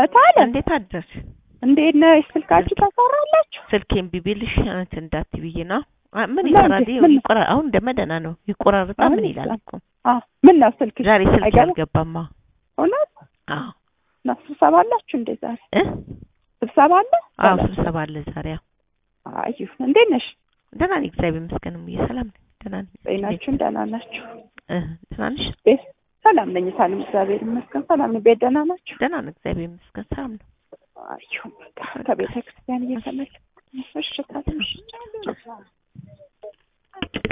እታለ እንዴት አደርሽ? እንዴት ነሽ? ስልካችሁ ታሰራላችሁ? ስልኬን ቢቢልሽ አንተ እንዳት ብዬ ነው። አ- ምን እና ይሰራል? እንዴት? ይኸው ምን? ይቆራ አሁን እንደመደና ነው ይቆራርጣ አሁን ምን ይላል ይቆራል። እኮ አዎ ምን ነው ስልክ ዛሬ ስልክ አይገባም? አልገባማ። እውነት አዎ እና ስብሰባ አላችሁ እንዴ ዛሬ? እ ስብሰባ አለ? አዎ በለው። ስብሰባ አለ ዛሬ። አዎ አዩ እንዴት ነሽ? ደህና ነኝ እግዚአብሔር ይመስገን። እሙዬ ሰላም ነኝ። ደህና ነኝ። ጤናችሁን ደህና ናችሁ? እ ደህና ነሽ? ቤት ሰላም ነኝ። ሳልም እግዚአብሔር ይመስገን ሰላም ነኝ። ቤት ደህና ናችሁ? ደህና ነው እግዚአብሔር ይመስገን። ሰላም ነው። አዩ በቃ ከቤተ ክርስቲያን እየተመለስኩ ነው። እሺ ታዲያ እሺ።